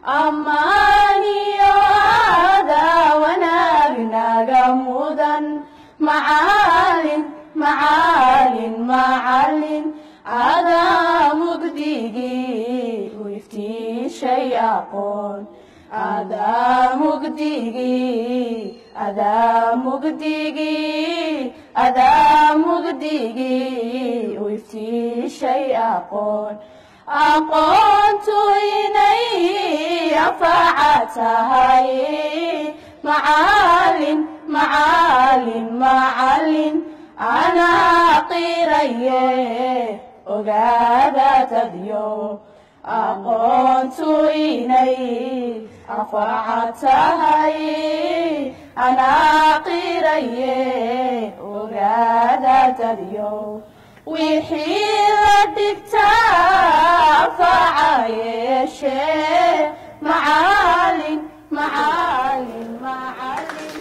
ammaaniyo aadaa wanaag naga mudan macalin macalin macalin adaa mugdigii u iftiishay aqoon adaa mugdigii adaa mugdigii adaa mugdigii u iftiishay aqoon aqoontu inay anfaca tahay macalin macalin macalin anaa qiraye ogaada dadyo aqoontu inay anfaca tahay anaa qiraye ogaada dadyo wixii la dhigtaa anfaca yeeshee macalin macalin macalin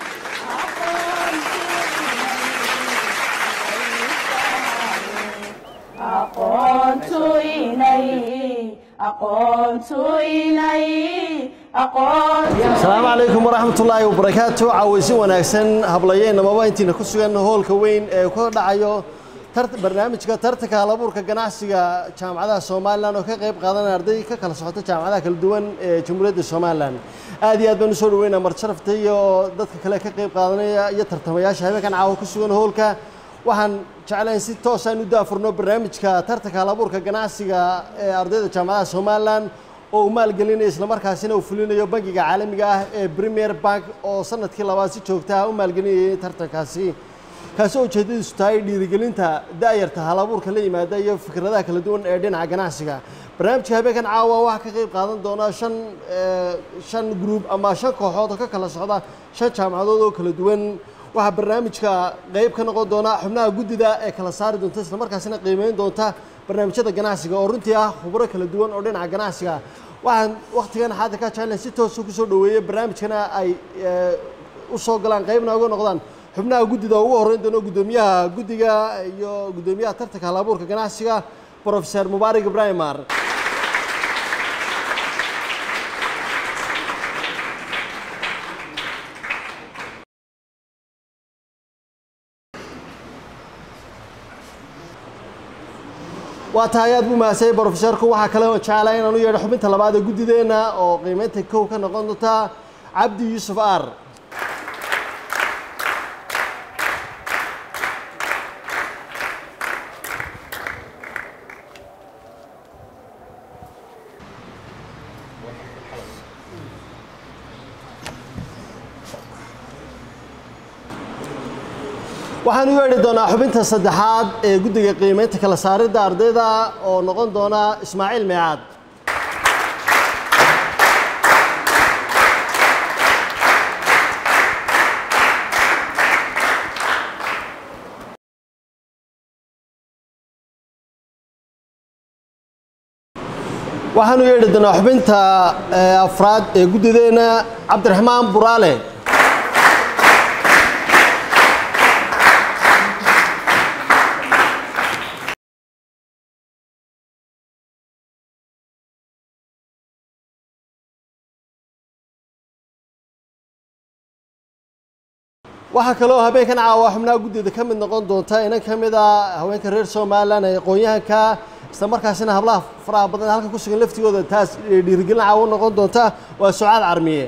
aqoontu inay aqoontu inay aqoontu asalaamu calaykum waraxmatullaahi wabarakaatu caawaysi wanaagsan hablayeennamaba intiina ku sugan hoolka weyn ee ka dhacayo tar- barnaamijka tartanka halabuurka ganacsiga jaamacadaha somalilan oo ka qayb qaadanaya arday ka kala socota jaamacadaha kala duwan ee jamhuuriyadda somalilan aad iyo aad baan usoo dhaweynaa marjarafta iyo dadka kale ka qayb qaadanaya iyo tartamayaasha habeenkan caawa ku sugan hoolka waxaan jeclayn si toosaan u daafurno barnaamijka tartanka halabuurka ganacsiga ee ardayda jaamacadaha somalilan oo uu maalgelinayo islamarkaasina uu fulinayo bangiga caalamiga ah ee premier bank oo sanadkii labaad si joogta ah u maalgelinayay tartankaasi kaasi oo ujeedadiisu tahay dhiirigelinta da'yarta halabuurka la yimaada iyo fikradaha kala duwan ee dhinaca ganacsiga barnaamijka habeenkan caawa waxaa ka qayb qaadan doona shan eh, shan gruub ama shan kooxood oo ka kala socda shan jaamacadood oo kala duwan waxaa barnaamijka qayb ka noqon doona xubnaha guddida ee kala saari doonta islamarkaasina qiimeyn doonta barnaamijyada ganacsiga oo runtii ah khubro kala duwan oo dhinaca ganacsiga waxaan wakhtigan xaadirka jeclan si toosa kusoo dhaweeyey barnaamijkana ay eh, u soo galaan qaybna uga noqdaan xubnaha guddida oo ugu horreyn doono guddoomiyaha guddiga iyo guddoomiyaha tartanka halabuurka ganacsiga professor mubaarak ibrahim maar waa tahay aad buu mahadsanyahay brofesorku waxaa kale oo jeclaa inaan u yeedho xubinta labaad ee guddideenna oo qiimeynta kow ka noqon doonta cabdi yuusuf aar waxaan u yeedhi doonaa xubinta saddexaad ee guddiga qiimeynta kala saaridda ardayda oo noqon doona ismaaciil meecaad waxaan u yeedhi doonaa xubinta eh, afraad ee guddideenna cabdiraxmaan buraale waxaa kaloo habeenkan caawa xubnaha guddida ka mid noqon doonta inan ka mid a haweenka reer somalilan ee aqoon-yahanka isla markaasina hablaha faraha badan ee halkan ku sugan laftigooda taas dhiirigelin caawa noqon doonta waa sucaad carmiye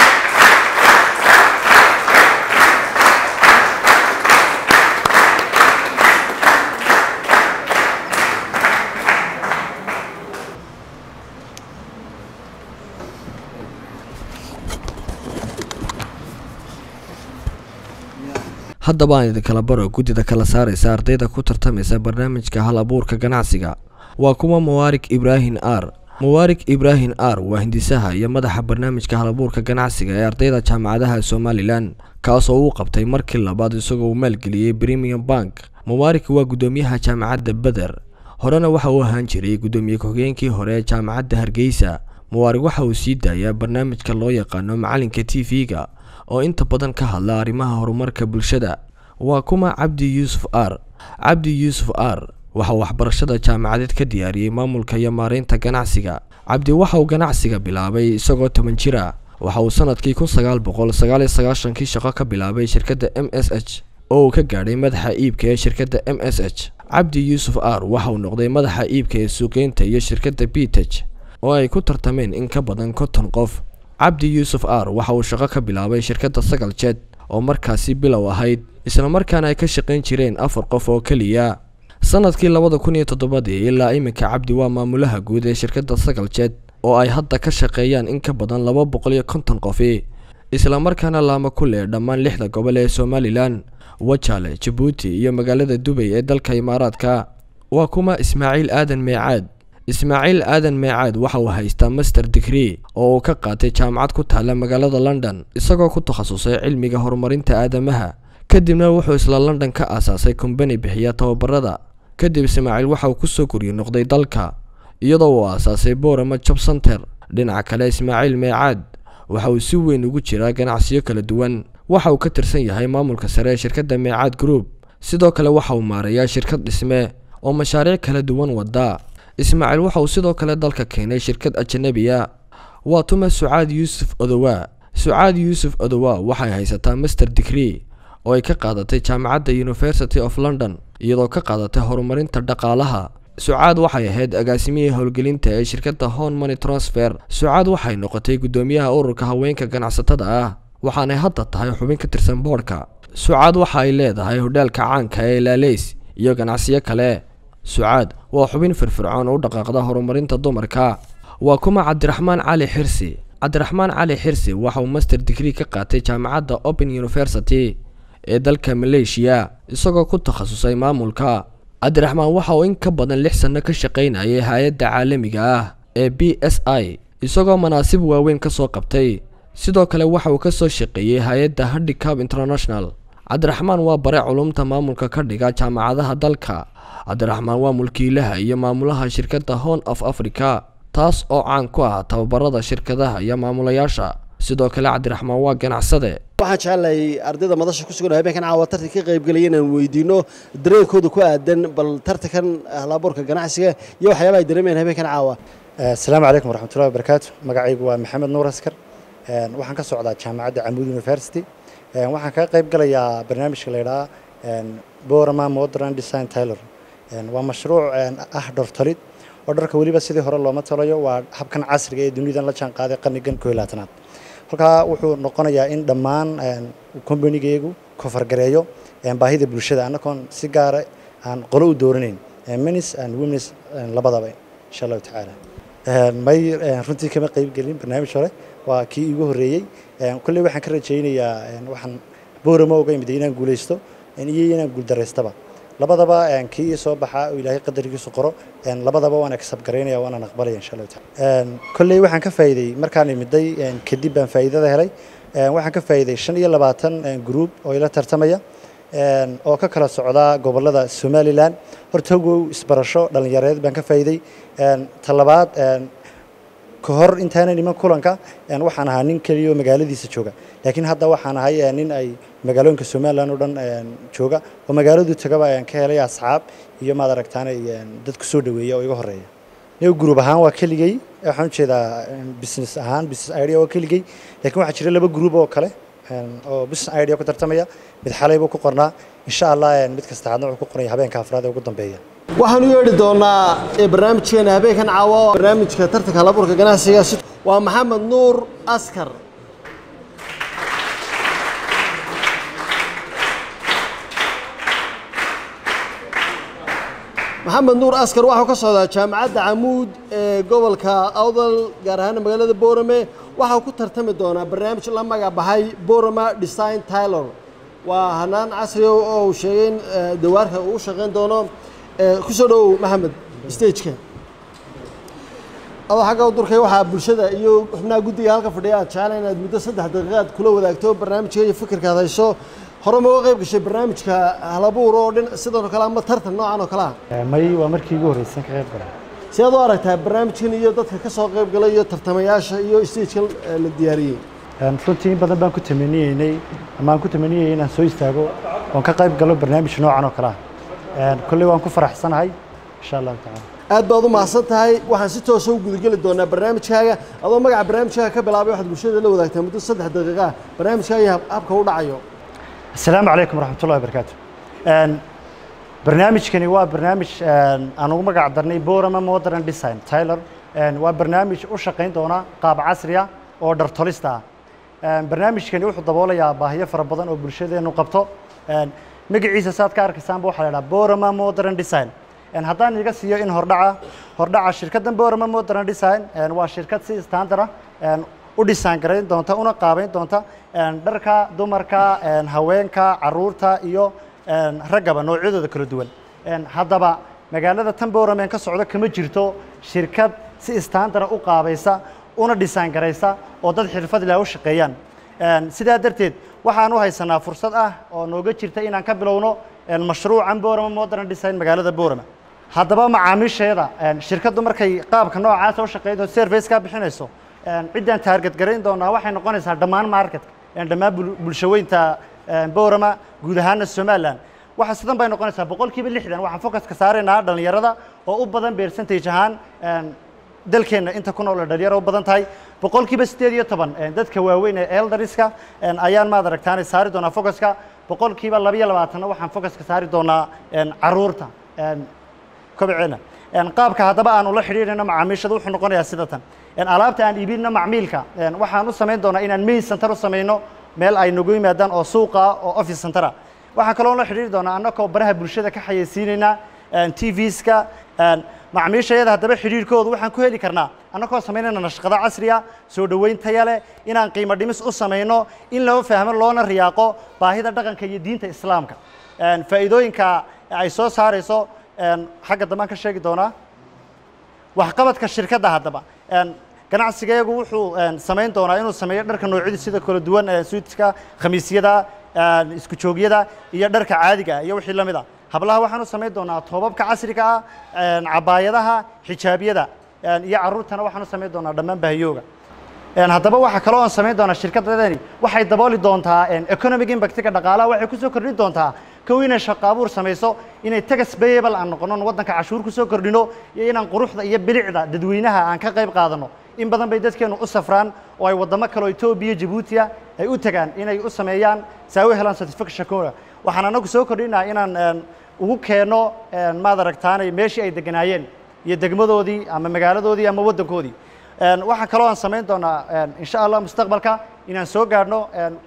haddaba aan idinkala baro guddida kala saaraysa ardayda ku tartamaysa barnaamijka hal abuurka ganacsiga waa kuwa mubaarik ibraahin r mubaarik ibraahin r waa hindisaha iyo madaxa barnaamijka hal abuurka ganacsiga ee ardayda jaamacadaha somalilan kaasoo uu qabtay markii labaad isagoo uu maalgeliyey premium bank mubaarik waa guddoomiyaha jaamacadda beder horena waxa uu ahaan jiray guddoomiye ku-xigeenkii hore ee jaamacadda hargeysa mubaarik waxa uu sii daayaa barnaamijka loo yaqaano macalinka t v-ga oo inta badan ka hadla arrimaha horumarka bulshada waa kuma cabdi yuusuf r cabdi yuusuf r waxa uu waxbarashada jaamacadeed ka diyaariyey maamulka iyo maareynta ganacsiga cabdi waxa uu ganacsiga bilaabay isagoo toban jir ah waxa uu sanadkii kun sagaal boqol sagaal iyo sagaashankii shaqo ka bilaabay shirkadda m s h oo uu ka gaadhay madaxa iibka ee shirkadda m s h cabdi yuusuf r waxa uu noqday madaxa iibka ee suuqeynta iyo shirkadda bitej oo ay ku tartameen in ka badan konton qof cabdi yuusuf r waxa uu shaqo ka bilaabay shirkadda sagal jed oo markaasi bilow ahayd islamarkaana ay ka shaqayn jireen afar qof oo keliya sanadkii labada kun iyo toddobadii ilaa iminka cabdi waa maamulaha guud ee shirkadda sagal jed oo ay hadda ka shaqeeyaan in ka badan laba boqol iyo konton qofi islamarkaana laama ku leh dhammaan lixda gobol ee somalilan wajaale jabuuti iyo magaalada dubay ee dalka imaaraadka waa kuma ismaaciil aadan meecaad ismaaciil aadan meecaad waxa uu haystaa master degree oo uu ka qaatay jaamacad ku taalla magaalada london isagoo ku takhasusay cilmiga horumarinta aadamaha kadibna wuxuu isla london ka aasaasay kombani bixiya tababarada kadib ismaaciil waxa uu kusoo guryo noqday dalka iyadoo uu aasaasay borama job center dhinaca kale ismaaciil meecaad waxa uu si weyn ugu jiraa ganacsiyo kala duwan waxa uu ka tirsan yahay maamulka sare ee shirkadda meecaad group sidoo kale waxa uu maarayaa shirkad dhisme oo mashaariic kala duwan wada ismaaciil waxa uu sidoo kale dalka keenay shirkad ajanabiya waa tuma sucaad yuusuf odowaa sucaad yuusuf odowaa waxay haysataa master degree oo ay ka qaadatay jaamacadda university of london iyadoo ka qaadatay horumarinta dhaqaalaha sucaad waxay ahayd agaasimihii howlgelinta ee shirkadda hon money transfer sucaad waxay noqotay guddoomiyaha ururka haweenka ganacsatada ah waxaanay hadda tahay xubin ka tirsan boodhka sucaad waxa ay leedahay hodhaalka caanka ee laaleys iyo ganacsiyo kale sucaad waa xubin firfircoon u dhaqaaqda horumarinta dumarka waa kuma cabdiraxmaan cali xirsi cabdiraxmaan cali xirsi waxa uu master degree ka qaatay jaamacadda open university ee dalka maleeshiya isagoo ku takhasusay maamulka cabdiraxmaan waxa uu in ka badan lix sanno ka shaqaynayay hay-adda caalamiga ah ee b s i isagoo manaasib waaweyn ka soo qabtay sidoo kale waxa uu ka soo shaqeeyey hay-adda handicap international cabdiraxmaan waa bare culumta maamulka ka dhiga jaamacadaha dalka cabdiraxmaan waa mulkiilaha iyo maamulaha shirkadda hon of africa taas oo caan ku ah tababarada shirkadaha iyo maamulayaasha sidoo kale cabdiraxmaan waa ganacsade waxaan jecelahay ardayda madasha ku sugan oo habeenkan caawa tartan ka qaybgelaya inaan weydiino dareenkooda ku aadan bal tartankan halabuurka ganacsiga iyo waxyaabaha ay dareemayaan habeenkan caawa asalaamu calaykum waraxmatullahi wabarakaatu magacaygu waa maxamed nuur askar waxaan ka socdaa jaamacadda camuud university waxaan kaga qayb galayaa barnaamijka la yidhaha borama modern design taylor waa mashruuc ah dhortolid oo dharka weliba sidii hore looma talayo waa habkan casriga ee dunidan la jaan qaaday qarnigan koo iyo labaatanaad halkaa wuxuu noqonayaa in dhammaan kombanigaygu kofargareeyo baahida bulshada annagoon si gaara aan qolo u dooranayn minis and womens labadaba insha allahu tacaala may runtii kama qayb gelin barnaamij hore waa kii iigu horreeyey kolley waxaan ka rajaynayaa waxaan boorama oga imid inaan guulaysto iyo inaan guuldaraystaba labadaba kii ii soo baxaa oo ilaahay qadarkiisu qoro labadaba waan agsabgaraynaya waanaan aqbalaya insha allahu taala kolley waxaan ka faa'iiday markaan imiday kadib baan faa'iidada helay waxaan ka faa'iiday shan iyo labaatan group oo ila tartamaya oo ka kala socdaa gobolada somalilan hortagow isbarasho dhallinyareed baan ka faa'iiday talabaad ka hor intaanan iman kulanka waxaan ahaa nin keliya oo magaaladiisa jooga laakiin hadda waxaan ahay nin ay magaalooyinka somalilan oo dhan jooga oo magaaladu tagaba ayaan ka helay asxaab iyo maad aragtaan dad kusoo dhaweeya oo iga horeeya niga group ahaan waa keligey waxaan ujeedaa business ahaan business idea waa keligey laakiin waxaa jira laba group oo kale oo business idea ku tartamaya mid xalay buu ku qornaa insha allah mid kasta hadna wuxuu ku qoraya habeenka afraad ee ugu dambeeya waxaan u yeedhi doonaa barnaamijkeena habeenkan caawa oo barnaamijka tartanka halabuurka ganacsiga waa maxamed nuur askar maxamed nuur askar waxau ka socdaa jaamacadda camuud ee gobolka awdal gaar ahaan magaalada boorame waxau ku tartami doonaa barnaamij la magac baxay borama design taylor waa hanaan casriga oo uu sheegay in dawaarka uu u shaqayn doono kusoo dhowow maxamed stageka adoo xagga durkay waxaa bulshada iyo xubnaha guddiga halka fadhiya aad jeclaan inaad muddo saddex daqiiqaad kula wadaagto barnaamijka iyo fikirkaad hayso hore ma uga qayb gashay barnaamijka halabuur oo dhin sidoo kale ama tartan noocan oo kale ah may waa markii ugu horreysay ka qayb galay si aad u aragtaa barnaamijkan iyo dadka ka soo qayb galay iyo tartamayaasha iyo stagekan la diyaariyey runtii in badan baan ku tamaniyeynay ama aan ku tamaniyayay inaan soo istaago oon ka qayb galo barnaamij noocan oo kale ah kolley waan ku faraxsanahay insha allahu tacaala aad baad u mahadsan tahay waxaan si toosa u gudageli doonaa barnaamijkaaga adoo magaca barnaamijkaaga ka bilaabay waxaad bulshada la wadaagtaa muddo saddex daqiiqa ah barnaamijkaaga iyo hab- habka u dhacayo asalaamu calaykum waraxmatullahi wabarakaatu Een, barnaamijkani waa barnaamij een, aan ugu magac darnay borama modern design tyler Een, waa barnaamij u shaqayn doona qaab casri ah oo dhartolista ah Een, barnaamijkani wuxuu daboolayaa baahiyo fara badan oo bulshadeenu qabto Een, magaciisa saad ka arkaysaanba waxaa la idhaha borama modern design Een, haddaan iga siiyo in hordhaca hordhaca shirkaddan borama modern design een, waa shirkad si standard ah een, u dhisaan garayn doonta una qaabayn doonta een, dharka dumarka een, haweenka caruurta iyo een, raggaba noocyadooda kala duwan Een, haddaba magaalada tan boorame ka socdo kama jirto shirkad si standard u qaabaysa una dhisaan garaysa oo dad xirfad leh u shaqeeyaan Een, sidaa darteed waxaan u haysanaa fursad ah oo nooga jirta inaan ka bilowno een, mashruucan boorama modern design magaalada boorama haddaba macaamiisheeda een, shirkaddu markay qaabka noocaasa u shaqeydo service-ka bixinayso een, ciddaan taarget garayn doonaa waxay noqonaysaa dhammaan marketka een, dhammaan bul- bulshaweynta een, boorama guud ahaana somaliland waxa sidan bay noqonaysaa boqolkiiba lixdan waxaan focuska saaraynaa dhallinyarada oo u badan percentage ahaan een, dalkeenna inta ku nool ee dhalinyaro u badan tahay boqolkiiba siddeed iyo toban een, dadka waaweyn ee eldariska een, ayaan maad aragtaanay saari doonaa focuska boqolkiiba laba iyo labaatanna waxaan focuska saari doonaa een, caruurta een, kobceena Een, qaabka haddaba aanu la xidhiidhayno macaamiishada wuxuu noqonayaa sida tan Een, alaabta aan iibinno macmiilka een, waxaan u samayn doonaa inaan main center u samayno meel ay nagu yimaadaan oo suuqa ah, oo office center ah waxaan kaloo la xidhiidhi doonaa annagoo baraha bulshada ka xayeysiinayna tvska macmiishayada haddaba xidhiidhkoodu waxaan ku heli karnaa annagoo samaynayna nashqado casriya soo dhoweyn taya leh inaan qiimo dhimis u samayno in loo fahmo loona riyaaqo baahida dhaqanka iyo diinta islaamka Een, faa'iidooyinka ay soo saarayso een, xagga dambaan ka sheegi doonaa waxqabadka shirkadda haddaba Een, ganacsigeegu wuxuu een, samayn doonaa inuu sameeyo dharka noocyada sida kala duwan ee suudka khamiisyada een, isku joogyada iyo dharka caadiga ah iyo wixii la mid ah hablaha waxaan u samayn doonaa toobabka casriga ah een, cabaayadaha xijaabyada een, iyo caruurtana waxaan u samayn doonaa dhammaan bahiyooga Een, haddaba waxaa kaloo aan samayn doonaa shirkadadani waxay dabooli doontaa een, economic impactiga dhaqaalaha waxay kusoo kordhin doontaa kow inay shaqo abuur samayso inay tax payable aan noqono waddanka cashuur kusoo kordhino iyo inaan quruxda iyo bilicda dadweynaha aan ka qayb qaadano in badan bay dadkeenu u safraan oo ay waddamo kale oo etoobiya jabuutiya ay u tagaan inay u sameeyaan si ay u helaan certificateshakooda waxaan anagu soo kordhinaa inaan een, ugu keeno een, maad aragtaanay meeshii ay deganaayeen iyo degmadoodii ama magaaladoodii ama waddankoodii Een, waxaa kaloo aan samayn doonaa een, insha allah mustaqbalka inaan soo gaadhno een,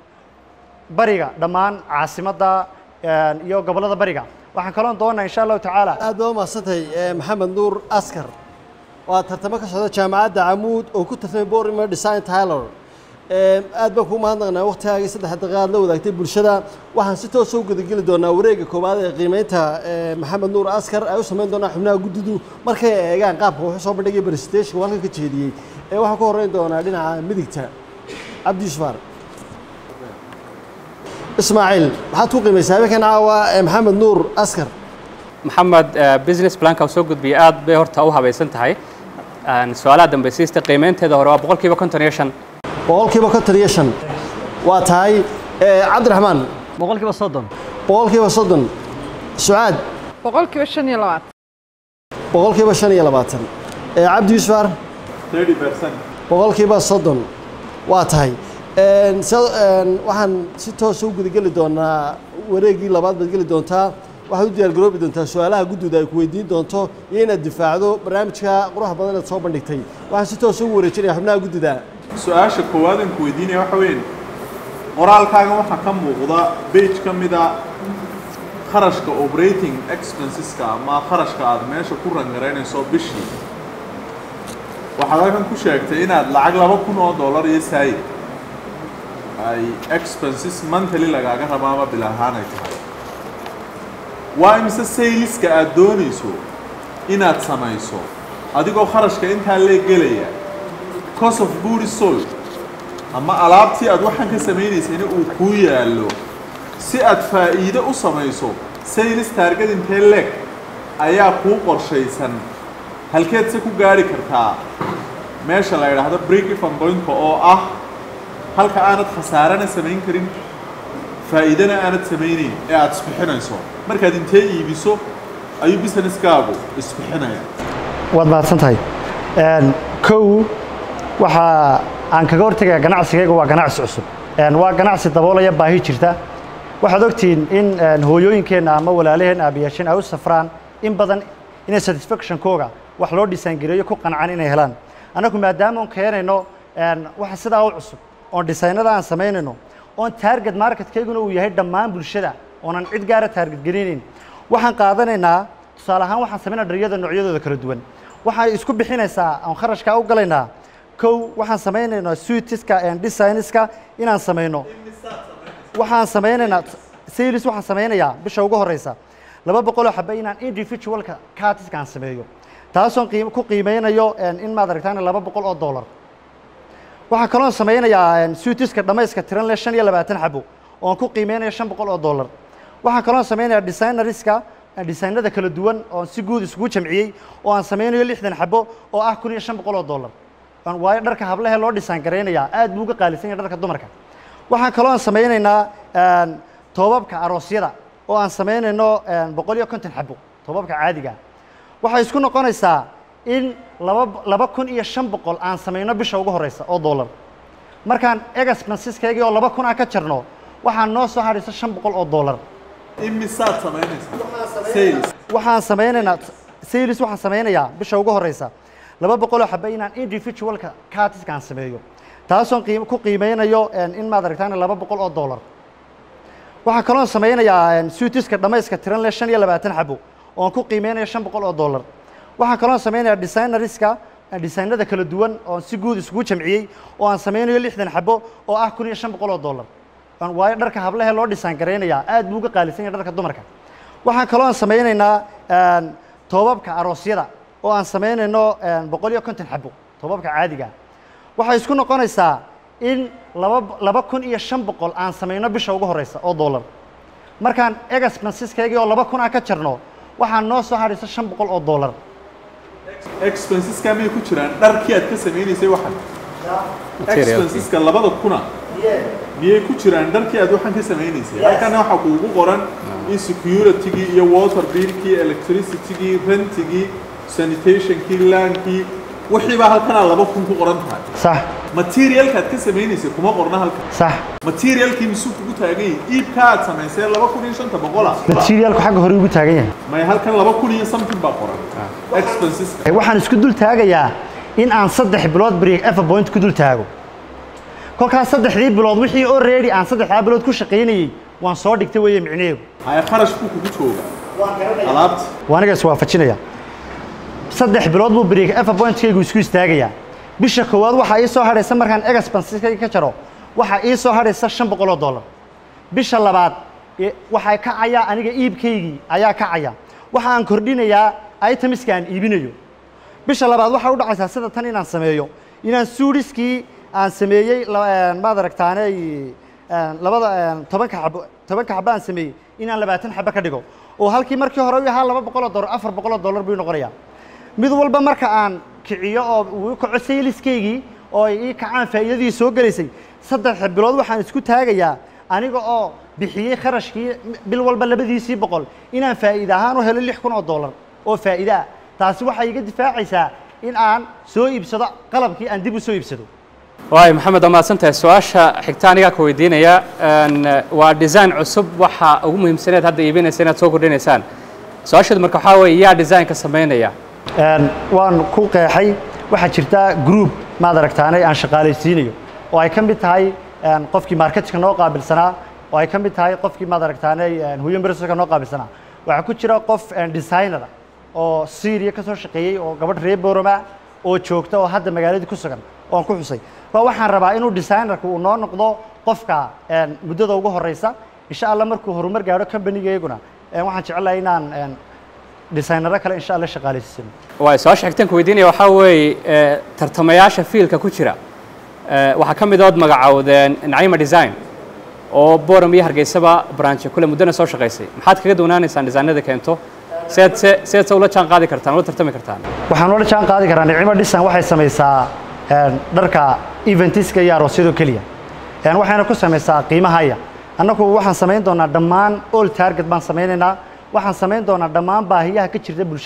bariga dhammaan caasimadda een, iyo gobollada bariga waxaan kaloo doonaa insha allahu tacaala aad baa u mahadsantahay eh, maxamed nuur askar waa tartamo ka socda jaamacadda camuud oo ku tartamay borima design tyler Eh, aad baan kuu mahadnaqnaa waqtigaagii saddex daqiiqa aad la wadaagtay bulshada waxaan si toosa u gudageli doonaa wareegga koowaad ee qiimeynta eh, maxamed nuur askar ay u samayn doonaa xubnaha guddidu markay eegaan qaabka wuxuu soo bandhigay presentation uu halkan ka jeediyey ee waxaan ku horreyn doonaa dhinaca midigta cabdi yusufar ismaaciil maxaad ku qiimaysaa habeenkan caawa ee maxamed nuur askar maxamed eh, business planka uu soo gudbiyey aad bay horta u habaysan tahay Een, su-aalaha dambaysiista qiimeynteeda hore waa boqolkiiba konton iyo shan boqolkiiba konton iyo shan waa tahay eh, cabdiraxmaan boqolkiiba soddon boqolkiiba soddon sucaad boqolkiiba shan iyo labaatan boqolkiiba shan iyo labaatan Eh, cabdi yusufar boqolkiiba soddon waa tahay Een, sa- een, waxaan si toosa u gudageli doonaa wareeggii labaad baad geli doontaa waxaad u diyaargaroobi doontaa su-aalaha guddooda ay ku weydiin doonto iyo inaad difaacdo barnaamijka quruxa badan eed soo bandhigtay waxaan si toosa ugu wareejinaya xubnaha guddida su-aasha koowaad aan ku weydiinaya waxa weyn qoraalkaaga waxaa ka muuqda bage ka mida kharashka operating expenseska ama kharashka aad meesha ku rangaraynayso bishii waxaad halkan ku sheegtay inaad lacag laba kun oo dollar iyo saayid ay expenses monthly lagaaga rabo ama bil ahaan ay tahay waa imise sayliska aad doonayso inaad samayso adigoo kharashka intaa lee gelaya cost of good is sold ama alaabtii aad waxaan ka samaynaysayna uu kuu yaallo si aad faa'iido u samayso sales target intee leeg ayaa kuu qorshaysan halkeed se ku gaari kartaa meesha la yidhaahdo break even pointka oo ah halka aanad khasaarana samayn karin faa'iidana aanad samaynayn ee aad isbixinayso markaad intee iibiso ayuu businesskaagu isbixinaya waad mahadsan tahay Een, kow waxa aan kaga hortegaya ganacsigayga waa ganacsi cusub Een, waa ganacsi daboolaya baahi jirta waxaad ogtihiin in een, hooyooyinkeenna ama walaalaheen aabayaasheen ay u safraan in badan inay satisfactionkooga wax loo dhisaangareeyo ku qancaan inay helaan annagu maadaama oon keenayno een, waxa sidaa u cusub oon dhisaynada aan samaynayno oon target marketkayguna uu yahay dhammaan bulshada oonan cid gaara target gelinayn waxaan qaadanaynaa tusaale ahaan waxaan samaynaa dharyada noocyadooda kala duwan waxay isku bixinaysaa aan kharashkaa u galaynaa kow waxaan samaynaynaa suitiska and designiska inaan samayno waxaan samaynaynaa sales waxaan samaynayaa bisha ugu horeysa laba boqoloo xabe inaan individualka cartiska aan sameeyo taasoon qiim- ku qiimeynayo een, in maad aragtaan laba boqol oo dollar waxaan kaloo samaynayaa een, suitiska dhamayska tiran leh shan iyo labaatan xabo oon ku qiimeynayo shan boqol oo dollar waxaan kaloo samaynayaa designeriska designada kala duwan oon si guud isugu jamciyey oo aan samaynayo lixdan xabo oo ah kun iyo shan boqol oo dollar Aan- waayo dharka hablehe loo dhisaan garaynayaa aad buu uga qaalisan yahay dharka dumarka waxaan kaloo aan samaynaynaa een, toobabka aroosyada oo aan samaynayno een, boqol iyo konton xabo toobabka caadiga waxay isku noqonaysaa in laba laba kun iyo shan boqol aan samayno bisha ugu horeysa oo dollar markaan expenseskaygii oo laba kun aan ka jarno waxaan noo soo hadhaysa shan boqol oo dollar imisaad samaynaysaa sales waxaan samaynaynaa sales waxaan samaynayaa bisha ugu horeysa laba boqoloo xabe inaan individualka cartiska aan sameeyo taasoon qiim- ku qiimeynayo een, in maad aragtaan laba boqol oo dollar waxaan kaloo samaynayaa een, suitiska dhamayska tiran leh shan iyo labaatan xabo oon ku qiimeynayo shan boqol oo dollar waxaan kaloo samaynayaa designeriska designada kala duwan oon si guud isugu jamciyey oo aan samaynayo lixdan xabo oo ah kun iyo shan boqol oo dollar Aan- waayo dharka hablehe loo dhisaan garaynayaa aad buu uga qaalisan yahay dharka dumarka waxaan kaloo aan samaynaynaa een, toobabka aroosyada oo aan samaynayno een, boqol iyo konton xabo toobabka caadiga waxay isku noqonaysaa in laba laba kun iyo shan boqol aan samayno bisha ugu horeysa oo dollar markaan expenseskaygii oo laba kun aan ka jarno waxaan noo soo hadhaysa shan boqol oo dollar expenseska miyay ku jiraan dharkii aad ka samaynaysay waxan expenseska labada kuna miyay ku jiraan dharkii aad waxan ka samaynaysay halkana waxaa kuugu qoran in securitygii iyo water billkii electricitygii rentigii sanitationkii laankii wixii baa halkanaa laba kun ku qoran tahay sax materialkaad ka samaynaysay kuma qorna halkan sax materialkii misuu kugu taagan yahay iibka aad samaysay laba kun iyo shanta boqola materialku xagga hore ugu taagan yahay may halkan laba kun iyo something baa qoran expenseska waxaan isku dul taagayaa in aan saddex bilood break efa point ku dul taago kolkaas saddexdii bilood wixii already aan saddexdaa bilood ku shaqaynayey waan soo dhigtay weeye micnaheedu haya kharash buu kugu jooga alaabta waa aniga iswaafajinaya saddex bilood buu break efa pointkaygu isku istaagayaa bisha koowaad waxaa ii soo hadhaysa markaan expensekayga ka jaro waxaa ii soo hadhaysa shan boqol oo dollar bisha labaad e- waxaa kacaya aniga iibkaygii ayaa kacaya waxa aan kordhinayaa itemiska aan iibinayo bisha labaad waxaa u dhacaysaa sida tan inaan sameeyo inaan suuriskii aan sameeyey la- maad aragtaane labada tobanka xabo tobanka xabo aan sameeyey inaan labaatan xabo ka dhigo oo halkii markii hore u ahaa laba boqol oo dollar afar boqol oo dollar buu noqonayaa mid walba marka aan kiciyo oo uu kaco sayliskaygii oo ay ii kacaan faa'iidadii soo gelaysay saddex bilood waxaan isku taagayaa aniga oo bixiyey kharashkii bil walba labadiisii boqol inaan faa'iide ahaan u helo lix kun oo dollar oo faa'iide ah taasi waxay iga difaacaysaa in aan soo iibsado qalabkii aan dib u soo iibsado waay maxamed waa mahadsantahay su-aasha xigta anigaa ka weydiinaya een, waa design cusub waxa ugu muhiimsaneed hadda iibinaysa inaad soo kordhinaysaan su-aasheedu marka waxaa weeye yaa designka samaynaya Een, waan ku qeexay waxaa jirta group maad aragtaanay aan shaqaalaysiinayo oo ay ka mid tahay een, qofkii marketka noo qaabilsanaa oo ay ka mid tahay qofkii maad aragtaanay een, human resourceka noo qaabilsanaa waxaa ku jira qof een, designer ah oo Syria ka soo shaqeeyey oo gabadh reer Boroma oo joogta oo hadda magaaladii ku sugan oo aan ku xusay waa waxaan rabaa inuu designerku uu noo noqdo qofka een, muddada ugu horeysa insha Allah markuu horumar gaadho company-geyguna een, waxaan jecelahay inaan een, designero kale insha Allah shaqaalaysiino waay su-aasha xigtaan ka weydiinaya waxaa weeye ee, tartamayaasha fiilka ku jira ee, waxaa ka mid ood magacowdeen nacima design oo boram iyo hargeysaba branche kule muddana soo shaqaysay maxaad kaga doonaanaysaan designada keento seed se seed se ula jaan qaadi kartaan ula tartami kartaan waxaan ula jaan qaadi karaa nicimo dhisan waxay samaysaa een, dharka eventiska iyo aroosyadoo keliya Een, waxayna ku samaysaa qiimahaya annagu waxaan samayn doonaa dhammaan all target baan samaynaynaa waxaan samayn doonaa dhammaan baahiyaha ka jirta bulshada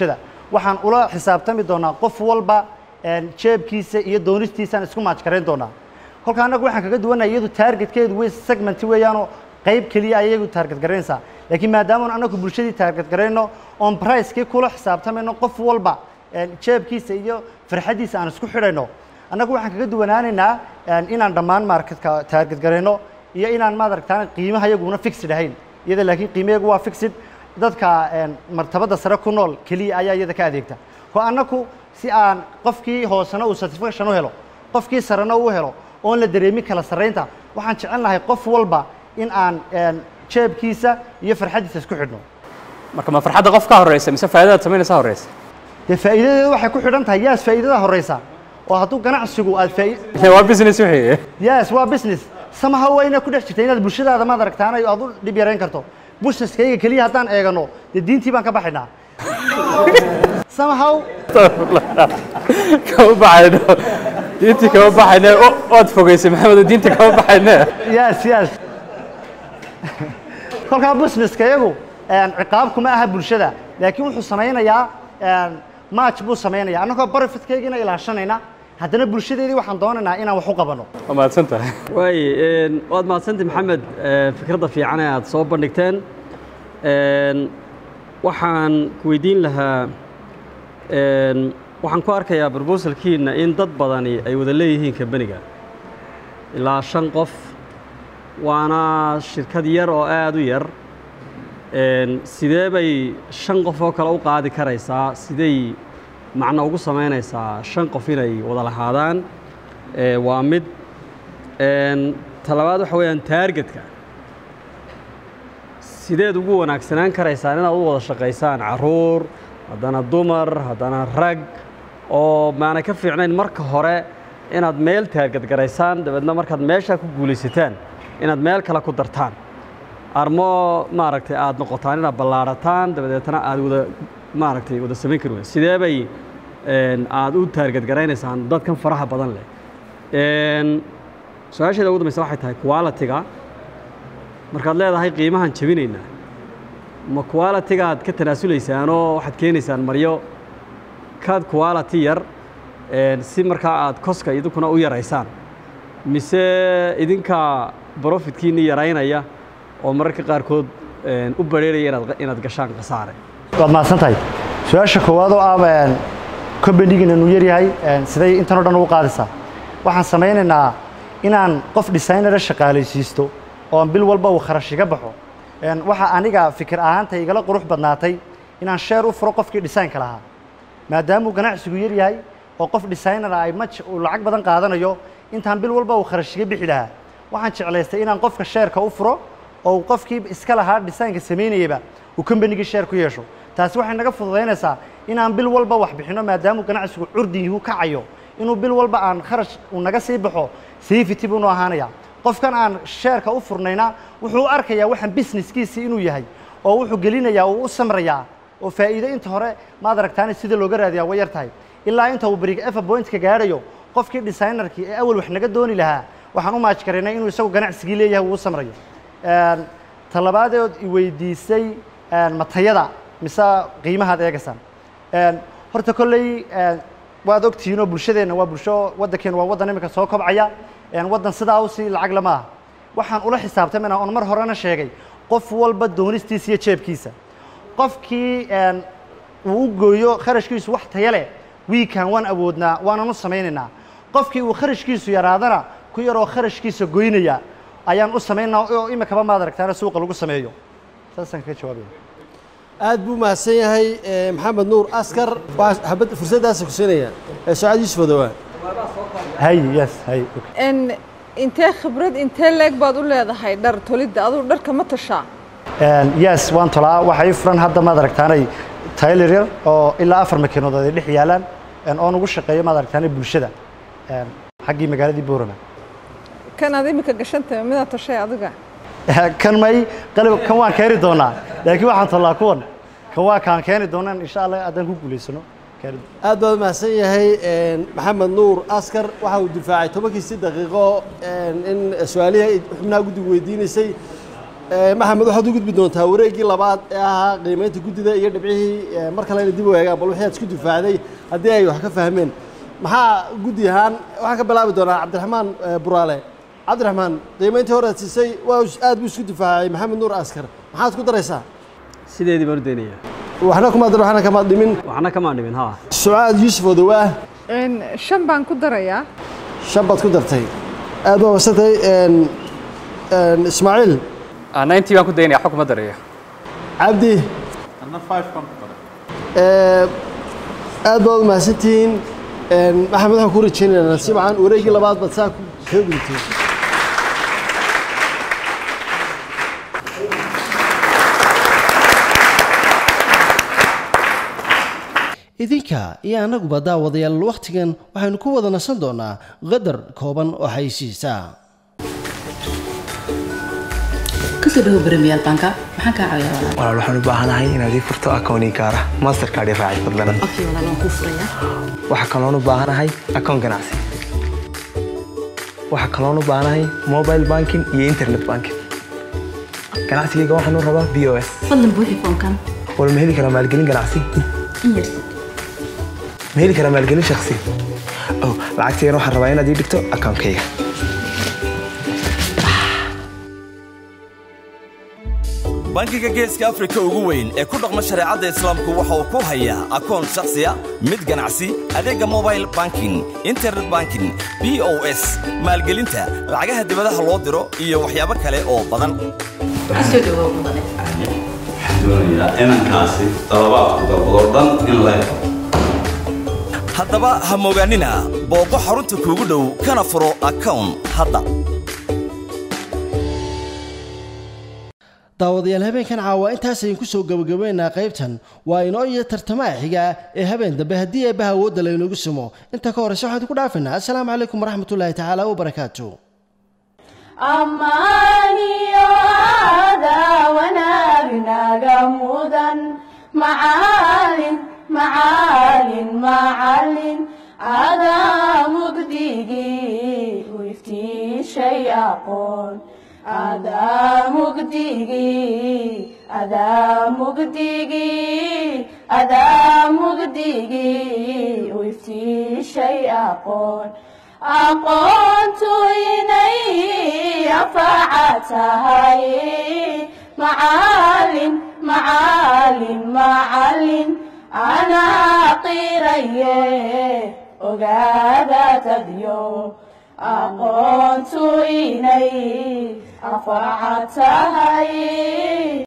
waxaan ula xisaabtami doonaa qof walba een, jeebkiisa iyo doonistiisaan isku maajkarayn doonaa kolka annagu waxaan kaga duwannahay iyadu taargetkeedu wey segmenti weeyaanoo qayb keliya ay iyagu taarget garaynaysaa laakiin maadaama annagu bulshadii taarget garayno oon pricekii kula xisaabtamayno qof walba een, jeebkiisa iyo farxaddiisa aan isku xidhayno annagu waxaan kaga duwanaanaynaa een, inaan dhammaan marketka taarget garayno iyo inaan maad aragtaan qiimaha iyaguna fixed ahayn iyada laakiin qiimayagu waa fixed dadka een, martabada sare ku nool keliya ayaa iyada ka adeegta ko annagu si aan qofkii hoosena uu satisfaction u helo qofkii sarena u helo oon la dareemin kala sarraynta waxaan jecelnahay qof walba in aan een, jeebkiisa iyo farxaddiisa isku xidhno marka ma farxadda qof ka horeysa mise faa'iidadaad samaynaysa horeysa dee faa'iidadeedu waxay ku xidhan tahay yaas faa'iidada horeysa oo hadduu ganacsigu aad faa'i waa business wixii yes waa business somehow waa inaad ku dhex jirta inaad bulshadaada maad aragtaan aad u dhib yarayn karto businesskayga keliya haddaan eegano dee diintii baan ka baxaynaa somehow kama baxayno diintii kama baxayne o- ood fogeysay maxamed oo diinta kama baxayne yes yes kolkaa businesska iyagu een, ciqaab kuma aha bulshada laakiin wuxuu samaynayaa een, match buu samaynayaa annagoo profitkaygina ilaashanayna haddana bulshadeedii waxaan doonaynaa inaan wax u qabanno waa mahadsan tahay waaye een, waad mahadsantahi maxamed ee, fikradda fiican ee aad soo bandhigteen Een, waxaan ku weydiin lahaa een, waxaan ku arkayaa brobosalkiina in dad badani ay wada leeyihiin kambaniga ilaa shan qof waana shirkad yar oo aad u yar Een, sidee bay shan qof oo kale u qaadi karaysaa sidey macno ugu samaynaysaa shan qof inay wada lahaadaan Ee, waa mid Een, talabaad waxa weeyaan taargetka sideed ugu wanaagsanaan karaysaan inaad u wada shaqaysaan caruur haddana dumar haddana rag oo maanay ka fiicnayn marka hore inaad meel taarget garaysaan dabeedna markaad meeshaa ku guulaysataan inaad meel kale ku dartaan armo maaragtay aad noqotaan inaad ballaarataan dabadeetna aad wada maaragtay wada samayn kari weyn sidee bay een, aad u taarget garaynaysaan dadkan faraha badan leh Een, su-aasheeda ugu dambaysa waxay tahay quality-ga markaad leedahay qiimahan jebinaynaa ma quality-gaad ka tanaasuleysaanoo waxaad keenaysaan maryo kaad quality yar een, si markaa aad koska idinkuna u yaraysaan mise idinka profitkiinni yaraynaya oo mararka qaarkood een, u bareeraya inaad inaad gashaan khasaare waad mahadsan tahay su-aasha koowaad oo ah combanigina nu yaryahay een, siday intan oo dhan ugu qaadaysaa waxaan samaynaynaa inaan qof designera shaqaalaysiisto oon bil walba uu kharash iga baxo Een, waxa aniga fikir ahaanta igala qurux badnaatay inaan sheer u furo qofkii designka lahaa maadaama uu ganacsigu yar yahay oo qof designera ay maj uu lacag badan qaadanayo intaan bil walba uu kharash iga bixi lahaa waxaan jeclaystay inaan qofka sheerka u furo oo uu qofkii iska lahaa designka samaynayaba uu combanigii sheer ku yeesho taasi waxay naga fududaynaysaa inaan bil walba wax bixino maadaama uu ganacsigu curdi yuhu kacayo inuu bil walba aan kharash uu naga sii baxo safety buu noo ahaanaya qofkan aan sheerka u furnayna wuxuu u arkayaa waxaan businesskiisii inuu yahay oo wuxuu gelinayaa uu u samrayaa oo faa'iido inta hore maad aragtaane sida looga raadiyaa way yar tahay ilaa inta uu brig efa pointka gaadhayo qofkii designerkii ee awal wax naga dooni lahaa waxaan u maaj karaynay inuu isagu ganacsigii leeyahay uu u samrayo Een, talabaadeed i weydiisay een, matayada mise qiimahaad eegaysaan Een, horta kolley een, waad ogtihiinoo bulshadeenna waa bulsho waddankeena waa waddan imika soo kobcaya een, waddan sidaa usii lacag lama aha waxaan ula xisaabtamayna oon mar horena sheegay qof walba doonistiisa iyo jeebkiisa qofkii een, uu u gooyo kharashkiisu wax taya leh wiikan waan awoodnaa waanan u samaynaynaa qofkii uu kharashkiisu yaraadana ku yaroo kharashkiisa goynaya ayaan u samaynaa oo imikaba maad aragtaana suuqa lagu sameeyo saasaan kaga jawaabaya aad buu mahadsan yahay eh, maxamed nuur askar waxaa habad fursaddaasa ku siinaya Eh, sucaad yuusuf odowaa hay yes hay okay. n intee khibrad intee leeg baad u leedahay dhar tolidda aduu dharka ma tashaa Een, yes waan tolaa waxaa ii furan hadda maad aragtaanay tayler yar oo ilaa afar makiinadood ay dhex yaalaan een, oon ugu shaqeeyo maad aragtaanay bulshada een, xaggii magaaladii boorama kan aad imika gashantahay midaa tashay adiga kan may qalib kan waan keeni doonaa laakiin waxaan tolaa kuwan kan waa kaan keeni doonaan insha allah haddaan ku guulaysano keeni doonaa. aad baad mahadsan yahay een, maxamed nuur askar waxa uu difaacay tobankiisii daqiiqo een, in su-aalihii ay xubnaha guddigu weydiinaysay Eh, maxamed waxaad u gudbi doontaa wareeggii labaad ee ahaa qiimeynta guddida iyo dhibcihii eh, mar kalena dib u eegaan bal wixii aad isku difaacday haddii ay wax ka fahmeen maxaa guddi ahaan waxaan ka bilaabi doonaa cabdiraxmaan eh, buraale cabdiraxmaan qiimeyntii hore aad siisay waa us- aad buu isku difaacay maxamed nuur askar maxaad ku daraysaa sideedii baan u daynaya waxna kuma dar waxna kama dhimin waxna kamaan dhimin ha sucaad yuusuf odowaah Een, shan baan ku darayaa shan baad ku dartay aad baa wasatay ismaaciil ninety baan ku daynaya waxba kuma darayo cabdi anna five kan ku daray Eh, aad baad u mahadsantihiin Een, maxamed waxaan ku rajaynaynaa si wacan wareeggii labaad baad saa ku- kaga gudubtay idinka iyo annaguba daawadayaal wakhtigan waxaynu ku wada nasan doonaa qadar kooban oo xaysiisa kasoo dhawo premier banka maxaan kaa caawiyaa walaal walaal waxaan u baahanahay inaad ii furto akoon ii gaara mastercard ii raaci fadlan okay walaal waan kuu furayaa waxaa kaloon u baahanahay akoon ganacsi waxaa kaloon u baahanahay mobile banking iyo internet banking ganacsigayga waxaan u rabaa b o s fadlan buuxi foomkan wal ma heli karaa maalgelin ganacsi in yar ma heli karaa maalgelin shakhsi oh lacagtaygan waxaan rabaa inaad ii dhigto akoonkayga bangiga geeska afrika ugu weyn ee ku dhaqma shareecadda islaamku waxa uu ku hayaa akoon shakhsiya mid ganacsi adeegga mobile banking internet banking b o s maalgelinta lacagaha dibadaha loo diro iyo waxyaabo kale oo badan kasoo dhawo mudane doonayaa inankaasi dalabaadku dalbadoo dhan in la helo haddaba ha mogaanina booqo xarunta kuugu dhow kana furo akown hadda daawadayaal habeenkan caawa intaasaynu ku soo gabagabeynaa qaybtan waa inoo iyo tartamaha xiga ee habeen dambe haddii eebbaha awoodda laynoogu sumo inta ka horeysa waxaan ku dhaafinaa assalaamu calaykum waraxmatullaahi tacaala wabarakaatu ammaaniyo aadaa wanaagnaga mudan macaalin macaalin macalin adaa mugdigii u iftiishay aqoon adaa mugdigii adaa mugdigii adaa mugdigii u iftiishay aqoon aqoontu inay afaca tahay macaalin macaalin macalin anaa qiraye ogaada tadyo aqoontu inay afaca tahay